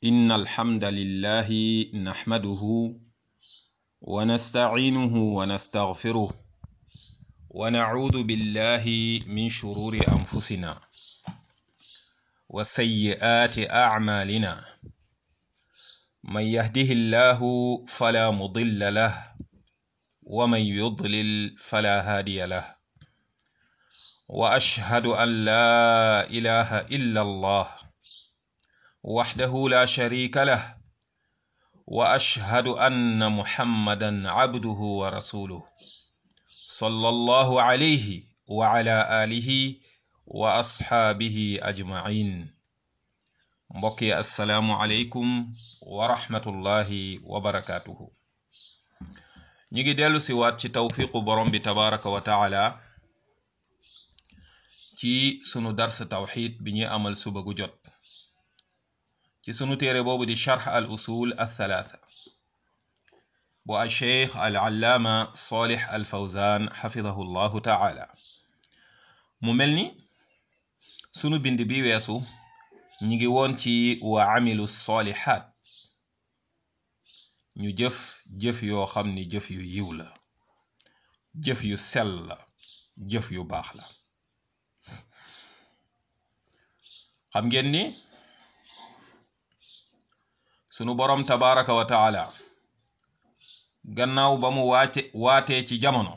إن الحمد لله نحمده ونستعينه ونستغفره ونعوذ بالله من شرور أنفسنا وسيئات أعمالنا من يهده الله فلا مضل له ومن يضلل فلا هادي له واشهد ان لا اله الا الله وحده لا شريك له واشهد ان محمدا عبده ورسوله صلى الله عليه وعلى اله واصحابه اجمعين mbokki assalaamu aleykum wa rahmatullahi wa barakaatuhu ñi ngi dellu si waat ci tawfiqu borom bi tabaraka wa taala ci sunu dars tawxid bi ñuy amal suba gu jot ci sunu téere boobu di charx al usul al thalaatha bu al cheikh al allaama salih al fawzan xafidahu llahu taala mu mel ni sunu bind bi weesu ñi ngi woon ci wa amilu solihat ñu jëf jëf yoo xam ni jëf yu yiw la jëf yu sell la jëf yu baax la xam ngeen ni sunu boroom tabaraka wa taala gannaaw ba mu waate waatee ci jamono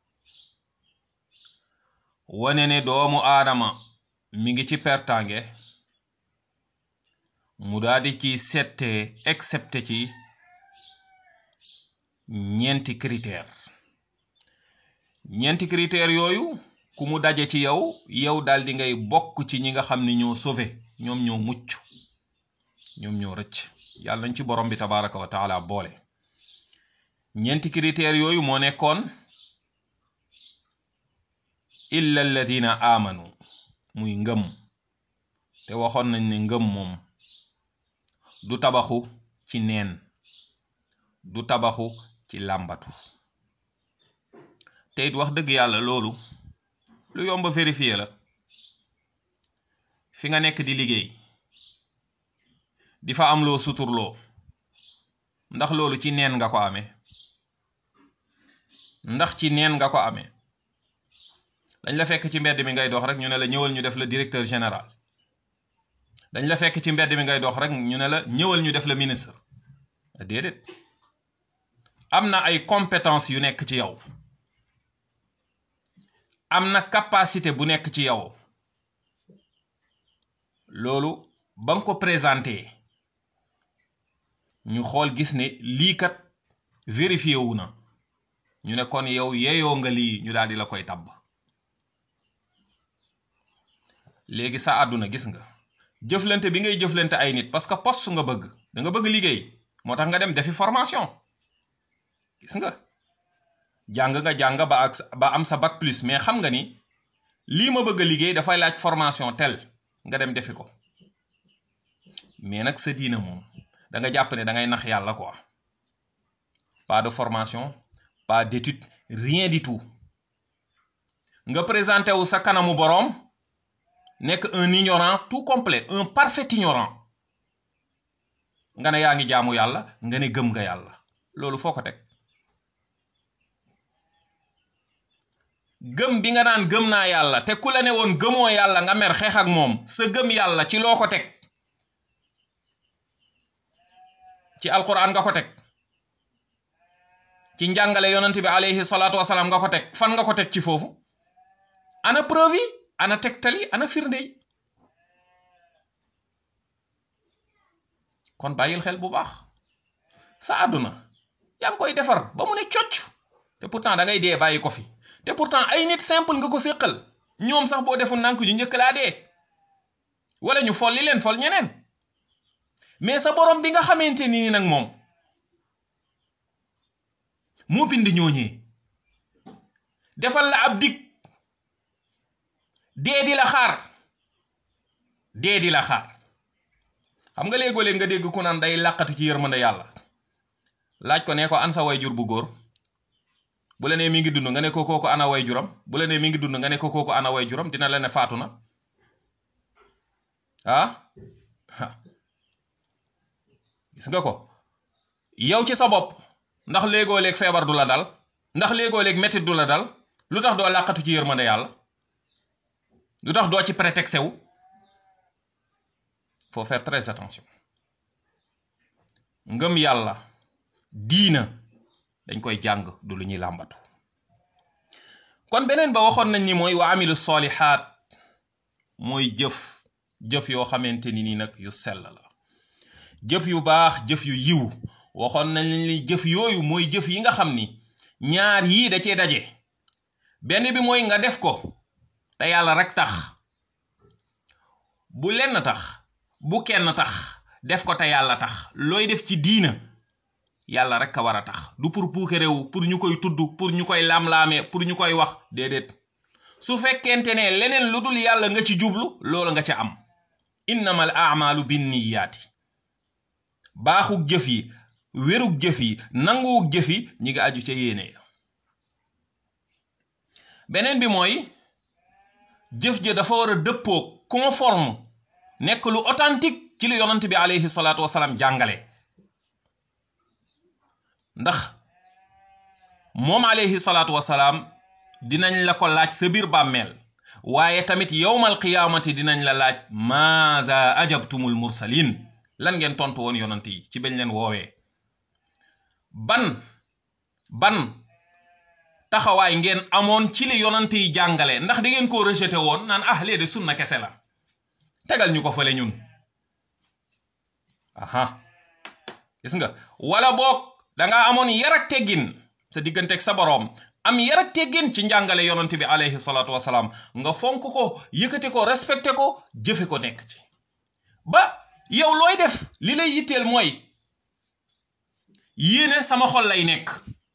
wane ne doomu aadama mi ngi ci pertange mu daldi ci sette excepté ci ñeenti critère ñeenti critère yooyu ku mu daje ci yow yow daldi ngay bokk ci ñi nga xam ni ñoo sauvé ñoom ñoo mucc ñoom ñoo rëcc yàlla nañ ci borom bi tabaraka wa taala boole ñeenti critère yooyu moo nekkoon illa alladina amanu muy ngëm te waxoon nañ ne ngëm moom du tabaxu ci neen du tabaxu ci làmbatu te it wax dëgg yàlla loolu lu yomb vérifier la fi nga nekk di liggéey di fa am loo suturloo ndax loolu ci neen nga ko amee ndax ci neen nga ko amee dañ la fekk ci mbedd mi ngay dox rek ñu ne la ñëwal ñu def la directeur général dañ la fekk ci mbedd mi ngay dox rek ñu ne la ñëwal ñu def la ministre déedéet am na ay compétence yu nekk ci yow am na capacité bu nekk ci yow loolu ba nga ko présenté ñu xool gis ne lii kat vérifié wu na ñu ne kon yow yeeyoo nga lii ñu daal di la koy tabb léegi sa àdduna gis nga jëflante bi ngay jëflante ay nit parce que poste nga bëgg da nga bëgg liggéey moo tax nga dem defi formation gis nga jàng nga jàng ba ak ba am sa bac plus mais xam nga ni lii ma bëgg a liggéey dafay laaj formation tel nga dem defi ko mais nag sa diina moom da nga jàpp ne da ngay nax yàlla quoi pas de formation pas d'étude rien du tout nga présenté wu sa kanamu boroom nekk un ignorant tout complet un parfait ignorant nga ne yaa ngi jaamu yàlla nga ne gëm nga yàlla loolu foo ko teg gëm bi nga naan gëm naa yàlla te ku la ne woon gëmoo yàlla nga mer xeex ak moom sa gëm yàlla ci loo ko teg ci alquran nga ko teg ci njàngale yonent bi alayhi salaatu wasalaam nga ko teg fan nga ko teg ci foofu ana preuve yi ana tegtali ana firnde yi kon bàyyil xel bu baax sa àdduna yaa ngi koy defar ba mu ne cocc te pourtant da ngay dee bàyyi ko fi te pourtant ay nit simple nga ko séqal ñoom sax boo defu nànk ñu njëkk laa dee wala ñu folli leen fol ñeneen mais sa borom bi nga xamante ni nag moom moo bind ñooñee defal la ab dig dee di la xaar dee di la xaar xam nga léegoo léeg nga dégg ku naan day làqatu ci yërmande yàlla laaj ko ne ko an sa way jur bu góor bu la nee mi ngi dund nga ne ko kooku ana way juram bu la nee mi ngi dund nga ne ko kooku ana way juram dina la ne faatu na ah gis nga ko yow ci sa bopp ndax léegoo léeg feebar du la dal ndax léegoo léeg métit du la dal lu tax doo làqatu ci yërmande yàlla lu tax doo ci prétexte wu faut faire très attention ngëm yàlla diina dañ koy jàng du lu ñuy làmbatu kon beneen ba waxoon nañ ni mooy wa amilu solihaat mooy jëf jëf yoo xamante ni nii nag yu sell la jëf yu baax jëf yu yiw waxoon nañ ni jëf yooyu mooy jëf yi nga xam ni ñaar yii da cee daje benn bi mooy nga def ko te yàlla rek tax bu lenn tax bu kenn tax def ko te yàlla tax looy def ci diina yàlla rek a war a tax du pour puukarewu pour ñu koy tudd pour ñu koy laam-laamee pour ñu koy wax déedéet su fekkente ne leneen lu dul yàlla nga ci jublu loolu nga ca am innamal amalu binniyaati baaxug jëf yi wérug jëf yi nanguwug jëf yi ñi nga aju ca yéene ya beneen bi mooy jëf ja dafa war a dëppoog conforme nekk lu authentique ci lu yonant bi alayhi salaatu wasalaam jàngale ndax moom alayhi salaatu wasalaam dinañ la ko laaj sa biir bàmmeel waaye tamit yowmal qiyaamati dinañ la laaj maaza ajabtumul mursalin lan ngeen tontu woon yonant yi ci bañ leen woowee ban ban taxawaay ngeen amoon ci li yonant yi jàngale ndax da ngeen koo rejeté woon naan ah lee de sunna kese la tegal ñu ko fële ñun aha gis nga wala boog danga amoon yar ak teggin sa digganteeg sa boroom am yar ak teggin ci njàngale yonant bi alayhi salaatu wasalaam nga fonk ko yëkkati ko respecté ko jëfe ko nekk ci ba yow looy def li lay yitteel mooy yéene sama xol lay nekk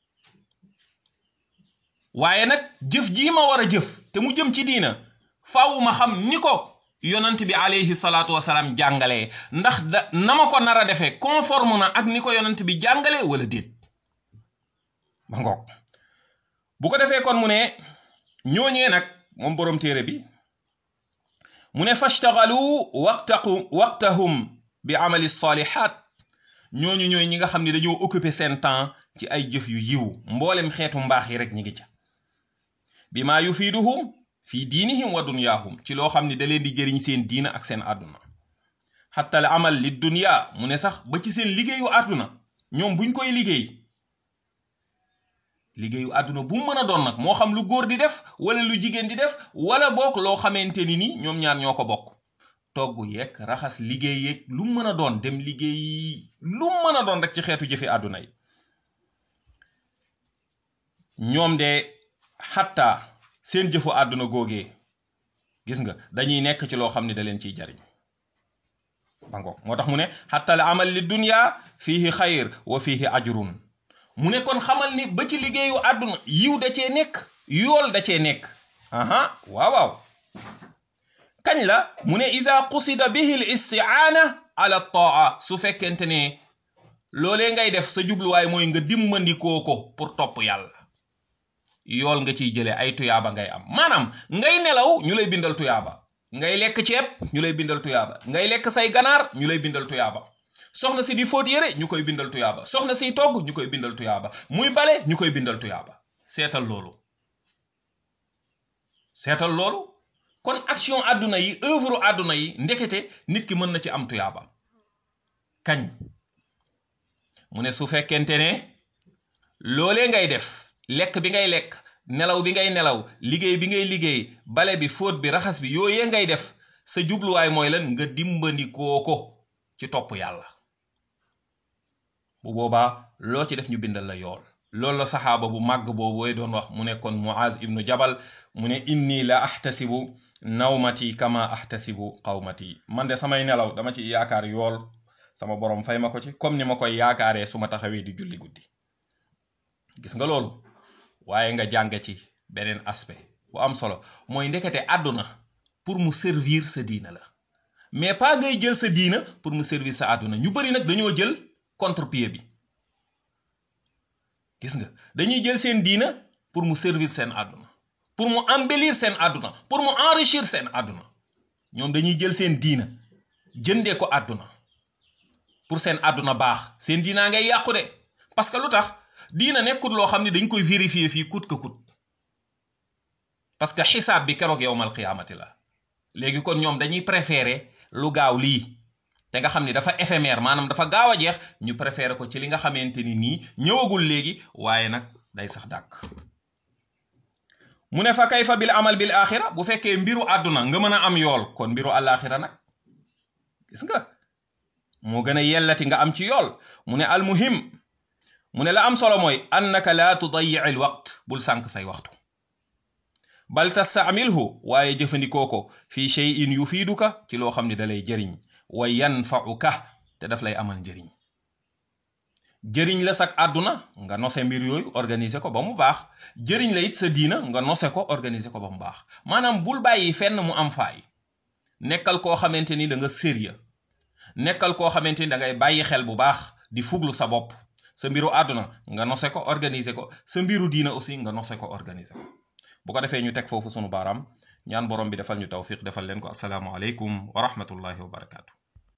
waaye nag jëf jii ma war a jëf te mu jëm ci diina faaw ma xam ni ko yonant bi alayhi salaatu wasalaam jàngalee ndax da na ma ko nar a defee conforme na ak ni ko yonant bi jàngalee wala déet ma ngoog bu ko defee kon mu ne ñooñee nag moom boroom téere bi mu ne fashtagalu waqtaqu waqtahum bi amali salihat ñooñu ñooy ñi nga xam ne dañoo occuper seen temps ci ay jëf yu yiw mboolem xeetu mbaax yi rek ñi ngi ca bi maa yufiiduhum fii diinihim wa dunyaahum ci loo xam ne da leen di jëriñ seen diina ak seen àdduna xatta al amal li dunya mu ne sax ba ci seen liggéeyu àdduna ñoom buñ koy liggéey liggéeyu àdduna bu mu mën a doon nag moo xam lu góor di def wala lu jigéen di def wala bokk loo xamante ni ni ñoom ñaar ñoo ko bokk togg yeeg raxas liggéey yeeg lu mu mën a doon dem liggéey lu mu mën a doon rek ci xeetu jëfi àdduna yi ñoom de xatta seen jëfu àdduna googee gis nga dañuy nekk ci loo xam ne da leen ciy jariñ bangoog moo tax mu ne xatta al amal li dunya fiihi xayr wa fiihi ajrun mu ne kon xamal ni ba ci liggéeyu àdduna yiw da cee nekk yool da cee nekk aha waaw waaw kañ la mu ne isa qusida bihi l istiaana ala taa su fekkente ne loolee ngay def sa jubluwaay mooy nga dimmandikoo ko pour topp yàlla yool nga ciy jëlee ay tuyaaba ngay am maanaam ngay nelaw ñu lay bindal tuyaaba ngay lekk ceeb ñu lay bindal tuyaaba ngay lekk say ganaar ñu lay bindal tuyaaba soxna si di fóot yére ñu koy bindal tuyaaba soxna siy togg ñu koy bindal tuyaaba muy bale ñu koy bindal tuyaaba seetal loolu seetal loolu kon action àdduna yi œuvre àdduna yi ndekete nit ki mën na ci am tuyaaba kañ mu ne su fekkente ne loolee ngay def lekk bi ngay lekk nelaw bi ngay nelaw liggéey bi ngay liggéey bale bi fóot bi raxas bi yooyee ngay def sa jubluwaay mooy lan nga dimbandikoo ko ci topp yàlla bu boobaa loo ci def ñu bindal la yool loolu la saxaaba bu màgg boobu way doon wax mu nekkoon muaz ibnu jabal mu ne inni la ahtasibu nawmati kama ahtasibu qawmati man de samay nelaw dama ci yaakaar yool sama borom fay ma ko ci comme ni ma koy yaakaaree su ma taxawee di julli guddi gis nga loolu waaye nga jàng ci beneen aspect bu am solo mooy ndekete àdduna pour mu servir sa diina la mais pas ngay jël sa diina pour mu servir sa àdduna ñu bari nag dañoo jël contre-pied bi gis nga dañuy jël seen diina pour mu servir seen àdduna pour mu embellir seen àdduna pour mu enrichir seen àdduna ñoom dañuy jël seen diina jëndee ko àdduna pour seen àdduna baax seen diinaa ngay yàqu de parce que lu tax diina nekkut loo xam ne dañ koy vérifier fii kut ka kut parce que xisaab bi keroog yowmal qiyaamati la léegi kon ñoom dañuy préférer lu gaaw lii te nga xam ni dafa éphémère maanaam dafa gaaw a jeex ñu préférer ko ci li nga xamante ni nii ñëwagul léegi waaye nag day sax dàkk mu ne fa kayfa bil amal bil axira bu fekkee mbiru àdduna nga mën a am yool kon mbiru àllaaxira nag gis nga moo gën a yellati nga am ci yool mu ne almuhim mu ne la am solo mooy annaka laa tudayi al waqt bul sànk say waxtu bal tastaamilhu waaye jëfandikoo ko fi cheyin yufiiduka ci loo xam ne dalay jëriñ wa yanfauka te daf lay amal njëriñ jëriñ la sak àdduna nga nose mbir yooyu organiser ko ba mu baax jëriñ la it sa diina nga nose ko organiser ko ba mu baax maanaam bul bàyyi fenn mu am faay nekkal koo xamante ni da nga sérieux nekkal koo xamante ni da ngay bàyyi xel bu baax di fuglu sa bopp sa mbiru àdduna nga nose ko organiser ko sa mbiru diina aussi nga nose ko organiser ko bu ko defee ñu teg foofu sunu baaraam ñaan borom bi defal ñu tawfiq defal leen ko asalaamu aleykum wa rahmatullahi wa barakaatu